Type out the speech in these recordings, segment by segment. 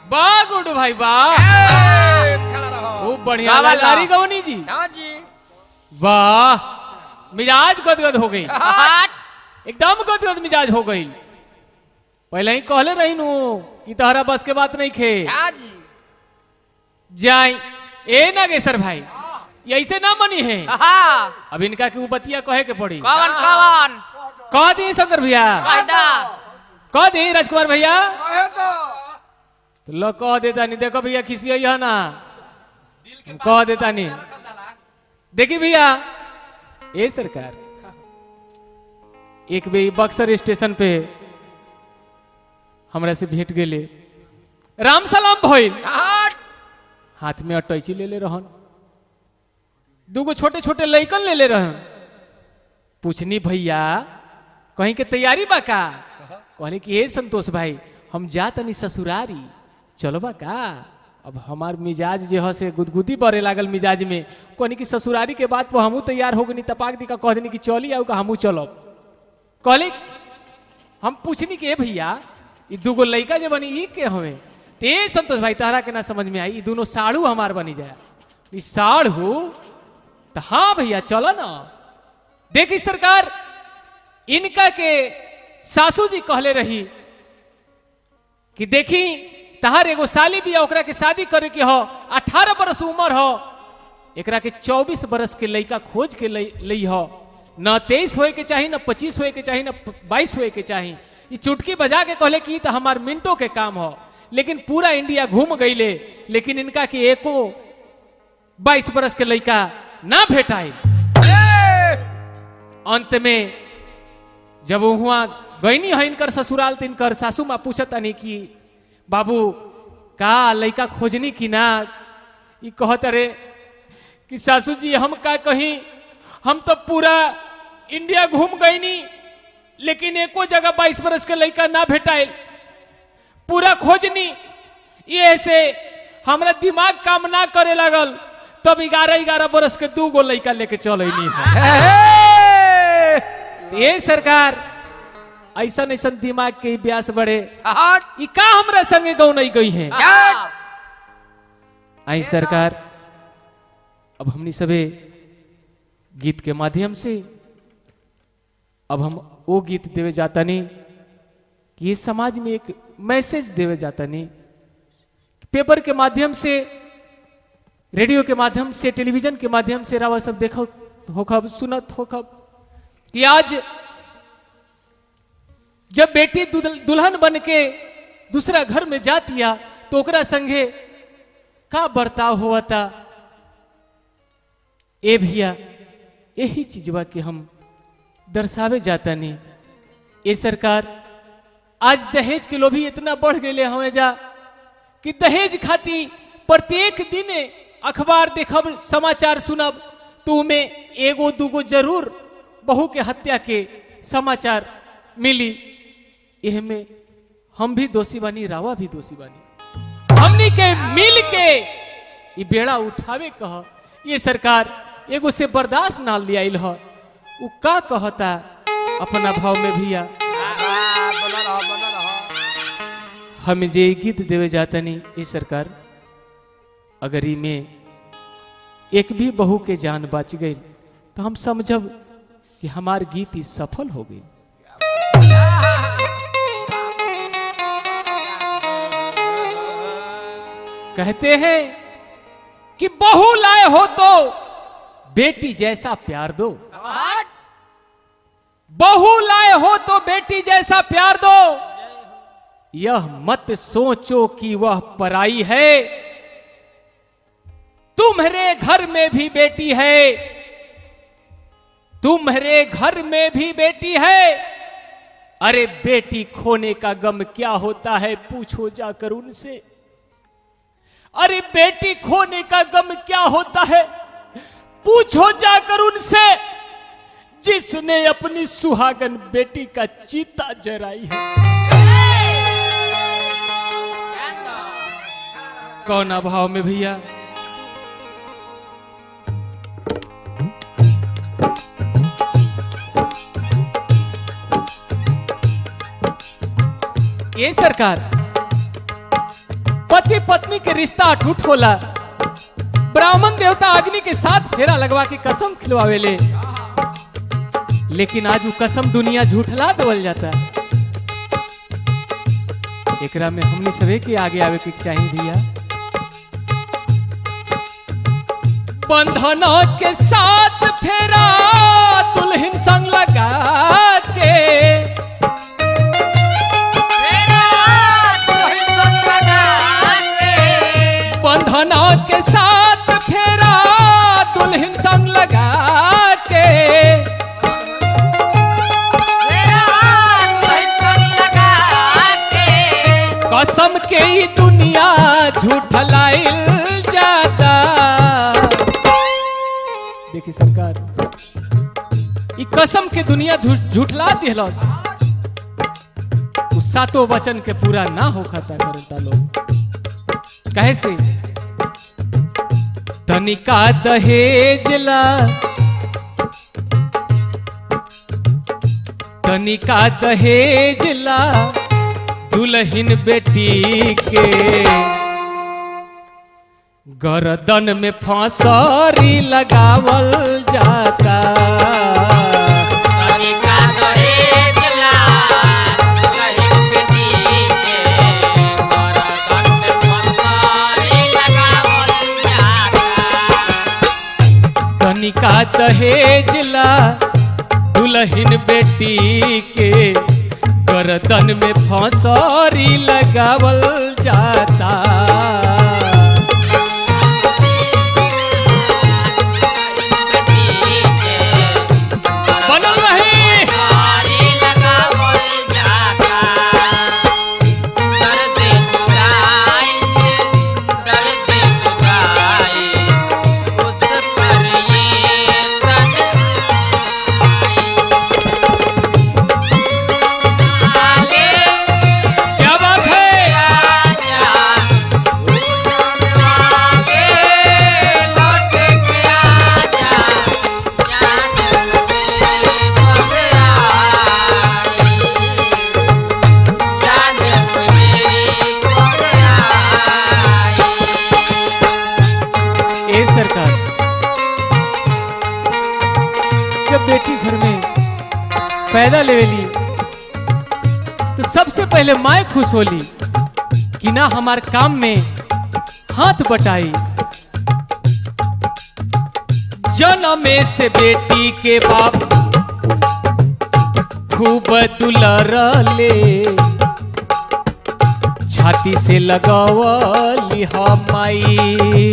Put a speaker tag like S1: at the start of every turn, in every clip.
S1: वाह गुडू भाई वाह
S2: ए, खड़ा रहो
S1: खूब बढ़िया
S3: का वाला?
S1: लारी गवनी जी
S2: हाँ जी
S1: वाह मिजाज गदगद हो गई
S3: हट
S1: एकदम गदगद मिजाज हो गई पहले ही कहले रही नु कि तहरा बस के बात नहीं खे
S2: हाँ जी
S1: जाई ए नागेश्वर भाई ये ऐसे ना मनी है
S3: हाँ
S1: अब इनका की बतिया कहे के पड़ी
S3: कौन कौन
S1: कह दी शंकर भैया
S3: कायदा
S1: कह दी राजकुमार भैया
S2: कहे तो
S1: तो लो कह देता नहीं देखो भैया खिसी है ना हम कह देता नहीं देखी भैया ए सरकार एक बे बक्सर स्टेशन पे हमरा से भेंट गेले राम सलाम भइल
S2: हट
S1: हाथ में अटैची ले ले रहन दूगो छोटे छोटे लइकन ले ले रहन पूछनी भैया कहीं के तैयारी बा का कहले कि हे संतोष भाई हम जा तनी ससुरारी चलो बा का अब हमार मिजाज जे ह से गुदगुदी बरे लागल मिजाज में कहनी कि ससुरारी के बात पर हमू तैयार हो गनी तपाक दी का कह देनी कि चली आऊ का हमू चलब कहले हम पूछनी कि ए भैया ई दूगो लइका जे बनी ई के हवे ते संतोष भाई तहरा के ना समझ में आई ई दोनों साड़ू हमार बनी जाए ई साड़ू तो हाँ भैया चलो ना देखी सरकार इनका के सासू जी कहले रही कि देखी तहार एगो साली बिया ओकरा के शादी करे के हो अठारह बरस उम्र हो एकरा के चौबीस बरस के लइका खोज के लई लई हो न तेईस होए के चाही न पच्चीस होए के चाही न बाईस होए के चाही ई चुटकी बजा के कहले कि ई तो हमार मिनटों के काम हो लेकिन पूरा इंडिया घूम गईले लेकिन इनका के एको बाईस बरस के लइका ना भेटाई अंत में जब वहाँ गईनी है इनकर ससुराल तो इनकर सासू माँ पूछत नहीं कि बाबू का लइका खोजनी कि ना ई कहत रे कि सासू जी हम का कहीं हम तो पूरा इंडिया घूम गईनी लेकिन एको जगह बाईस बरस के लइका ना भेटाइल पूरा खोजनी ये से हमरा दिमाग काम ना करे लागल तब ग्यारह ग्यारह बरस के दू गो लइका लेके चलनी है ये सरकार ऐसा ऐसा दिमाग के ब्यास बढ़े
S2: हट
S1: ई का हमरा संगे गौ नहीं गई है
S2: हट
S1: आई सरकार अब हमनी सबे गीत के माध्यम से अब हम वो गीत देवे जाता नहीं कि ये समाज में एक मैसेज देवे जाता नहीं पेपर के माध्यम से रेडियो के माध्यम से टेलीविजन के माध्यम से रावा सब देखो होखब सुनत होखब कि आज जब बेटी दुल- दुल्हन बन के दूसरा घर में जातिया तो ओकरा संगे का बर्ताव हुआ था ए भैया यही चीजवा के हम दर्शावे जाता नहीं ये सरकार आज दहेज के लोभी इतना बढ़ गए हमें जा कि दहेज खाती प्रत्येक दिन अखबार देखब समाचार सुनब तो में एगो दूगो जरूर बहू के हत्या के समाचार मिली एह में हम भी दोषी बानी रावा भी दोषी बानी हमनी के मिल के ये बेड़ा उठावे कह ये सरकार एगो से बर्दाश्त ना लिया ह उ का कहता अपना भाव में भैया
S2: बना रहो बना रहो
S1: हम जे ई गीत देवे जाता नहीं ये सरकार अगर ई में एक भी बहू के जान बच गई तो हम समझब कि हमार गीत ई सफल हो गई कहते हैं कि बहू लाए हो तो बेटी जैसा प्यार दो
S2: हट
S1: बहू लाए हो तो बेटी जैसा प्यार दो यह मत सोचो कि वह पराई है तुम्हारे घर में भी बेटी है तुम्हारे घर में भी बेटी है अरे बेटी खोने का गम क्या होता है पूछो जाकर उनसे अरे बेटी खोने का गम क्या होता है पूछो जाकर उनसे जिसने अपनी सुहागन बेटी का चीता जराई है कौन अभाव में भैया ये सरकार पति पत्नी के रिश्ता अटूट होला ब्राह्मण देवता अग्नि के साथ फेरा लगवा के कसम खिलवावेले लेकिन आज वो कसम दुनिया झूठला देवल जाता एकरा में हमने सभी के आगे आवे के चाहिए भैया बंधन के साथ फेरा दुल्हन संग लगा के बंधन के साथ फेरा दुल्हन संग लगा के कसम के ही दुनिया झूठलाइल जाता देखी सरकार ई कसम के दुनिया झूठ- झूठला दिहलस उ सातों वचन के पूरा ना हो खाता करता लोग कहे से तनिका दहेजला तनिका दहेजला दुल्हन बेटी के गर्दन में फांसरी लगावल जाता तनिका दहेजला दुल्हन बेटी के गर्दन में फांसरी लगावल जाता बनल रही क्या बात है ए सरकार जब बेटी घर में पैदा लेवेली तो सबसे पहले माए खुश होली कि ना हमार काम में हाथ बटाई जन्मे से बेटी के बाप खूब दुलर ले छाती से लगवली हमाई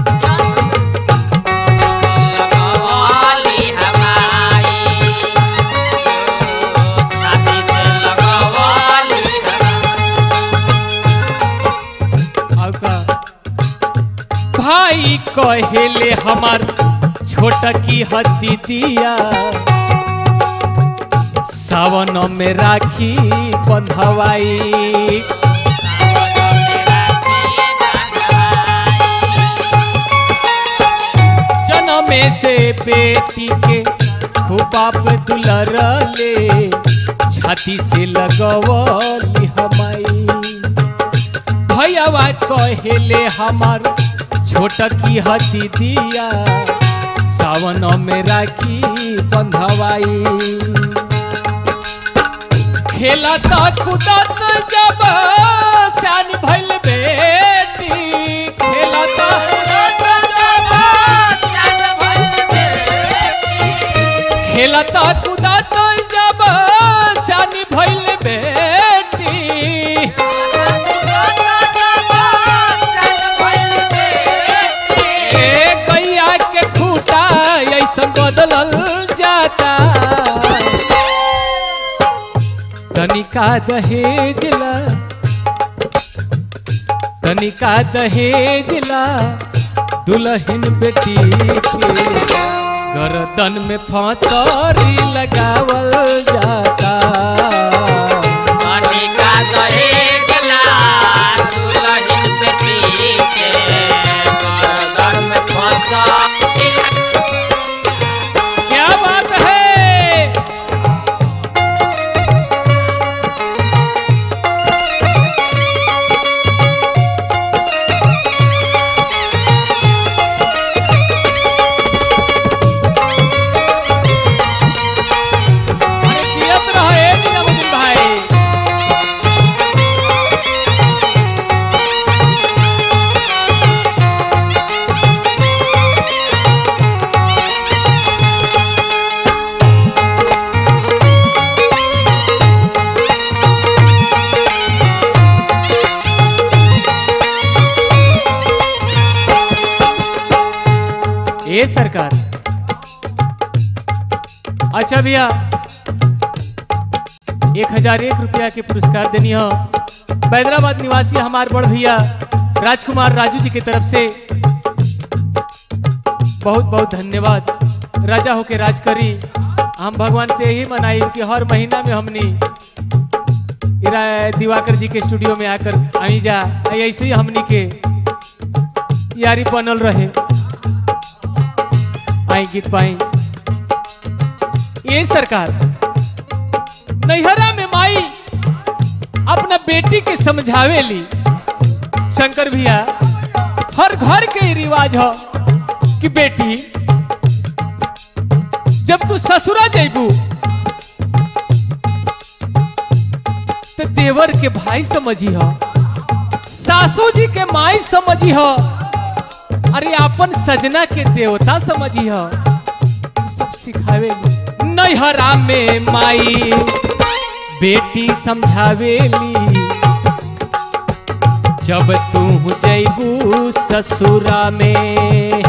S1: और का भाई कहेले हमार छोट की हती दिया सावन में राखी बंधवाई जन्मे से बेटी के खूबाप दुलर ले छाती से लगवली हमाई भैयावा कहेले हमार छोट की हती दिया सावन में राखी बंधवाई खेलत कूदत जब सियान भइल बेटी खेलत खेलत कूदत जब सियान भइल बेटी ए गैया के खूटा ऐसन बदलल जाता तनिका दहेजला तनिका दहेजला दुल्हन बेटी के गर्दन में फांसरी लगावल जाता क्या बात है ए सरकार अच्छा भैया एक हजार एक रुपया के पुरस्कार देनी हो हैदराबाद निवासी हमार बड़ भैया राजकुमार राजू जी की तरफ से बहुत बहुत धन्यवाद राजा होके राज करी हम भगवान से यही मनाई कि हर महीना में हमनी इरा दिवाकर जी के स्टूडियो में आकर आई जा आ ऐसे ही हमनी के यारी बनल रहे आई गीत पाई ये सरकार नैहरा में माई अपना बेटी के समझावे ली शंकर भैया हर घर के ही रिवाज हो कि बेटी जब तू ससुरा जैबू तो देवर के भाई समझी हो सासू जी के माई समझी हो अरे अपन सजना के देवता समझी हो ई सब सिखावे नैहरा में माई बेटी समझावेली जब तू जैबू ससुरा में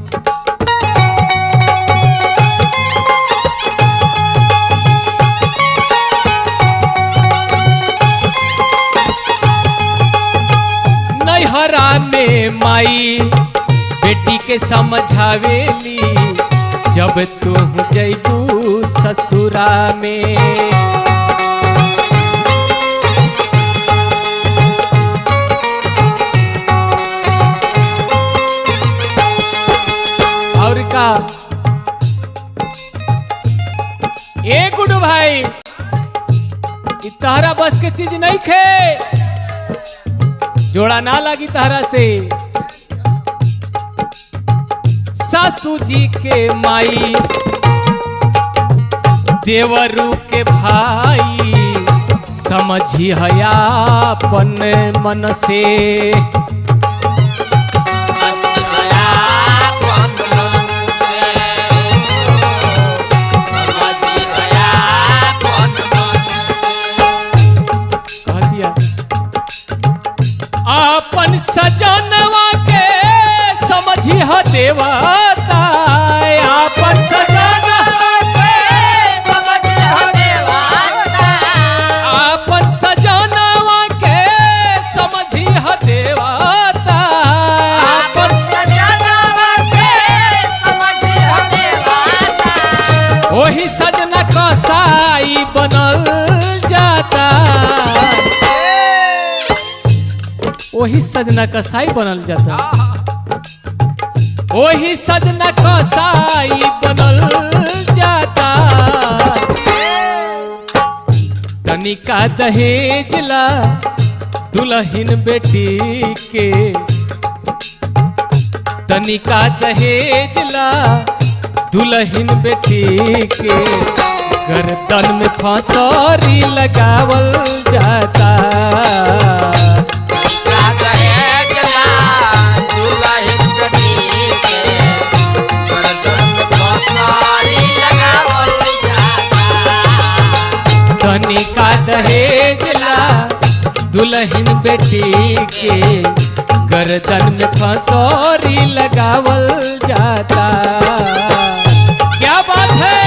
S1: नैहरा में माई बेटी के समझावेली जब तू जैबू ससुरा में और का ए गुडू भाई इ तहरा बस के चीज नहीं खे जोड़ा ना लगी तहरा से सासू जी के माई देवरू के भाई समझी हयापन मन से कह दिया अपन सजनवा के समझी ह देवता अपन सजनवा अपन सजनवा के समझी ह देवता अपन ओही सजना कसाई बनल जाता ओही सजना कसाई बनल जाता ओही सजना कसाई बनल जाता तनिका दहेजला दुल्हन बेटी के तनिका दहेजला दुल्हन बेटी के गर्दन में फांसरी लगावल जाता तनिका दहेजला दुल्हन बेटी के गर्दन में फंसोरी लगावल जाता क्या बात है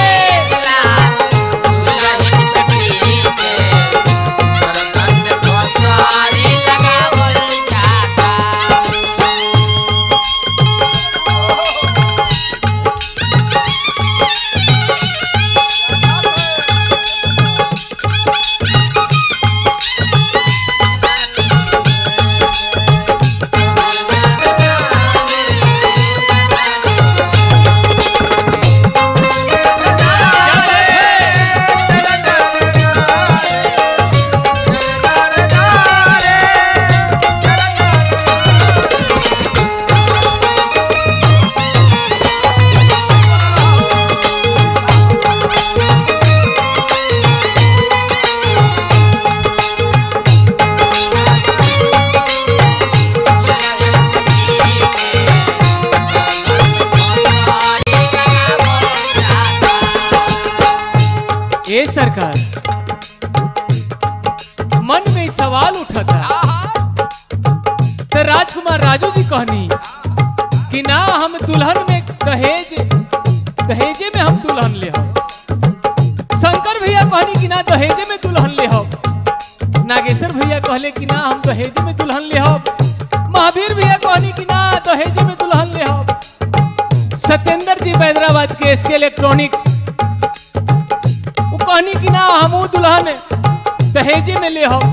S1: ए सरकार मन में सवाल उठता तो राजकुमार राजू जी कहनी कि कि ना हम दुल्हन में दहेज दहेजे में हम दुल्हन ले हम शंकर भैया कहनी कि ना दहेजे में दुल्हन ले हम नागेश्वर भैया कहले कि ना हम दहेजे में दुल्हन ले हम महावीर भैया कहनी कि ना दहेजे में दुल्हन ले हम सत्येंद्र जी हैदराबाद के एसके इलेक्ट्रॉनिक्स वो कहनी कि ना हमू दुल्हन दहेजे में ले हम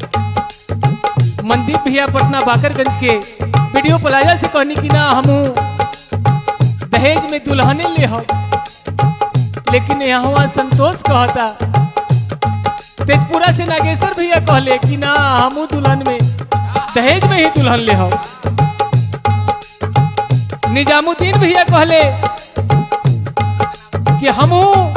S1: मनदीप भैया पटना बाकरगंज के वीडियो प्लाजा से कहनी कि ना हमू दहेज में दुल्हने ले हम लेकिन यहाँ संतोष कहता तेजपुरा से नागेश्वर भैया कहले कि ना हमू दुल्हन में दहेज में ही दुल्हन ले हम निजामुद्दीन भैया कहले कि हमू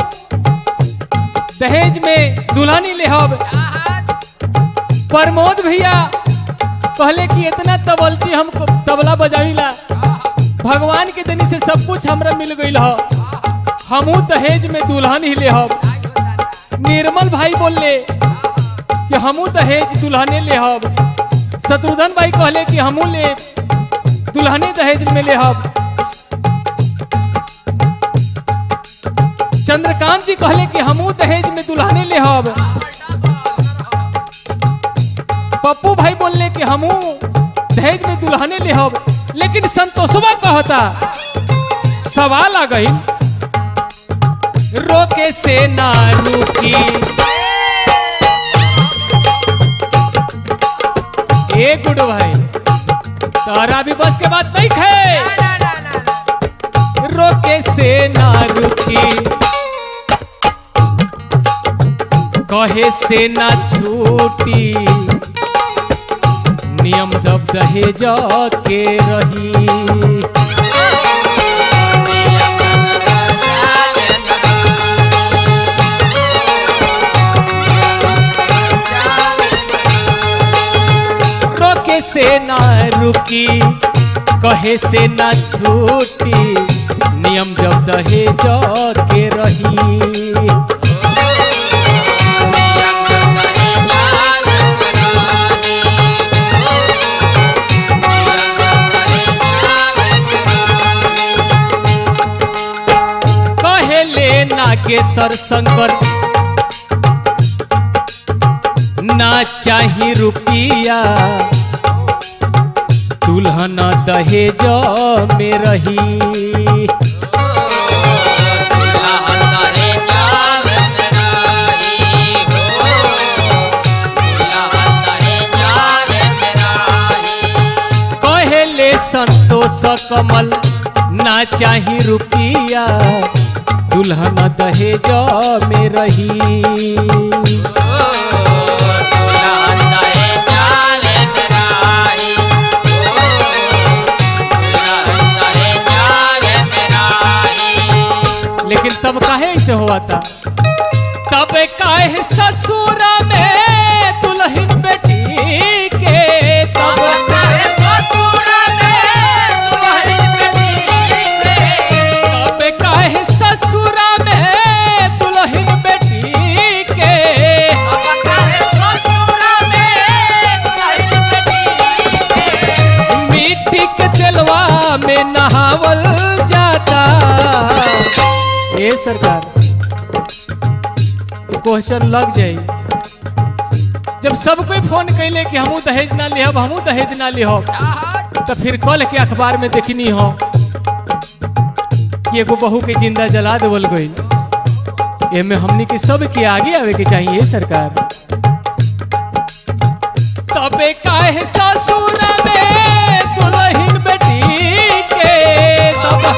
S1: दहेज में दुल्हन ही ले हम प्रमोद भैया कहले कि इतना तबलची हम तबला बजाविला भगवान के देनी से सब कुछ हमरा मिल गईल ह हमू दहेज में दुल्हन ही ले हम निर्मल भाई बोलले कि हमू दहेज दुल्हने ले हम शत्रुघ्न भाई कहले कि हमू ले दुल्हने दहेज में ले हम चंद्रकांत जी कहले कि हमू दहेज में दुल्हने ले हम पप्पू भाई बोलले कि हमू दहेज में दुल्हने ले हम लेकिन संतोषवा कहता सवाल आ गई रोके से ना रुकी ए गुड भाई तारा भी बस के बात नहीं खे रोके से ना रुकी कहे से ना छूटी नियम दब दहेज के रही रोके से ना रुकी कहे से ना छूटी नियम जब दहेज के रही कहेले नागेश्वर शंकर ना चाही रुपिया दुल्हन दहेज में रही कहेले संतोष कमल ना चाही रुपिया दुल्हन दहेज में रही लेकिन तब काहे ऐसे हुआ था तब काहे ससुर में दुल्हन बेटी के तब तब काहे ससुर में दुल्हन बेटी के मिट्टी के तेलवा में नहावल जाता ए सरकार क्वेश्चन लग जाई जब सब कोई फोन कैले कि हमू दहेज ना लिहब हमू दहेज ना लिहब तो फिर कल के अखबार में देखनी हो कि एगो बहू के जिंदा जला देवल गई एमे हमनी के सब के आगे आवे के चाहिए सरकार तबे काहे ससुर में दुल्हन बेटी के तब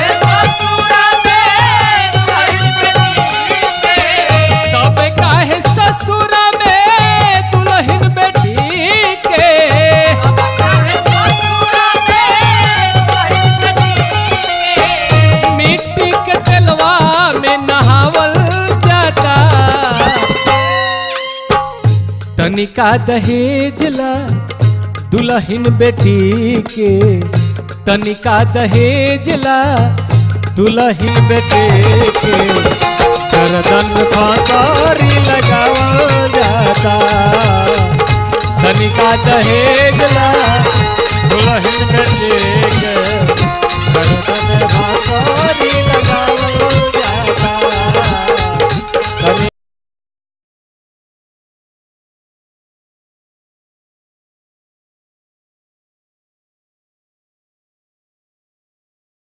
S1: तबे काहे ससुर में दुल्हन बेटी के मिट्टी के तेलवा में नहावल जाता तनिका दहेज ला दुल्हन बेटी के तनिका दहेज ला दुल्हन बेटे के गर्दन फांसारी लगावल जाता तनिका दहेज ला दुल्हन बेटे के बांसुरी लगाओ